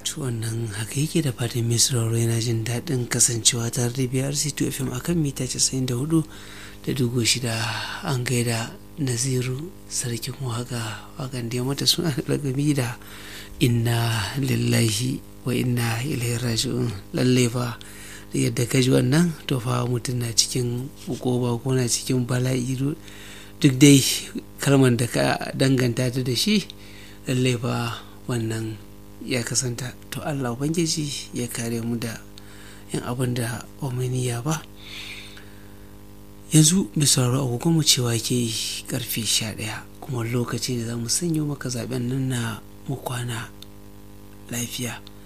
wannan haka yake da fatan mai sauraro yana jin daɗin kasancewa tare da BRC 2 FM akan mita 94 da dugu shida an gaida naziru sarkin waka wakan da ya mata suna da lagami da inna lillahi wa inna ilaihi raji'un lalle fa yadda ka ji wannan to fa mutum na cikin ukoba ko na cikin bala'i duk dai kalmar da ka danganta ta da shi lalle fa wannan ya kasanta to allah ubangiji ya kare mu da yin abin da omaniya ba yanzu misalar agogon mu cewa ke karfe 11 kuma lokaci da za mu sanyo maka zaben nan na mu kwana lafiya